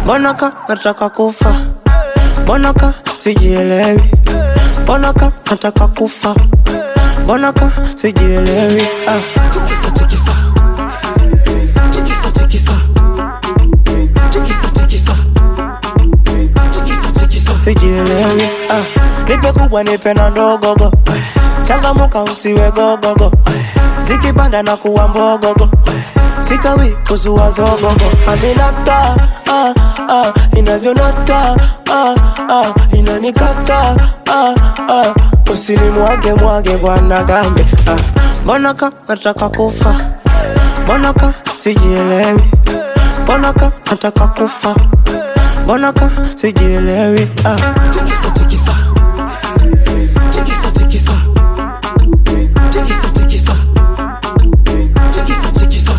mbona ka nataka kufa mbona ka sijielewi mbona ka nataka kufa mbona ka sijielewi ah. tikisa tikisa tikisa tikisa tikisa tikisa tikisa tikisa sijielewi ah. nipe kubwa nipe na ndogogo changamuka usiwe gogogo zikipanda na kuwa mbogogo sikawi kuzua zogogo aminata ah, ah, inavyonata ah, ah, inanikata ah, ah. usinimwage mwage bwana gambe ah. mbona ka nataka kufa mbona ka sijielewi mbona ka nataka kufa mbona ka sijielewi ah. tikisa tikisa tikisa tikisa tikisa tikisa tikisa tikisa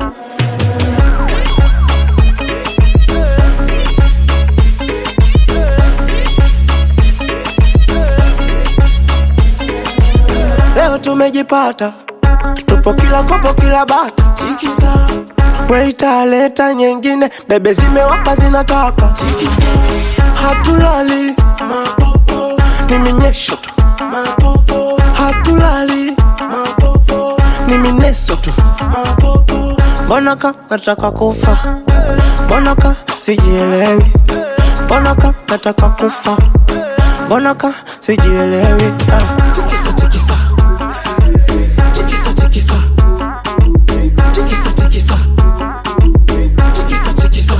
leo tumejipata tupo kila kopo kila bata tikisa weita leta nyingine bebe zimewaka zinataka tikisa hatulali mapopo ni minyesho tu mapopo hatulali mapopo ni mineso tu mapopo mbona ka nataka kufa mbona ka sijielewi mbona ka nataka kufa mbona ka sijielewi ah. tikisa tikisa tikisa tikisa tikisa tikisa tikisa tikisa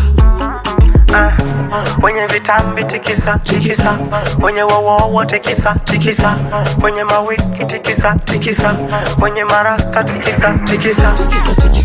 wenye vitambi tikisa tikisa wenye wowowo tikisa tikisa wenye mawiki tikisa tikisa wenye marasta tikisa tikisa tikisa tikisa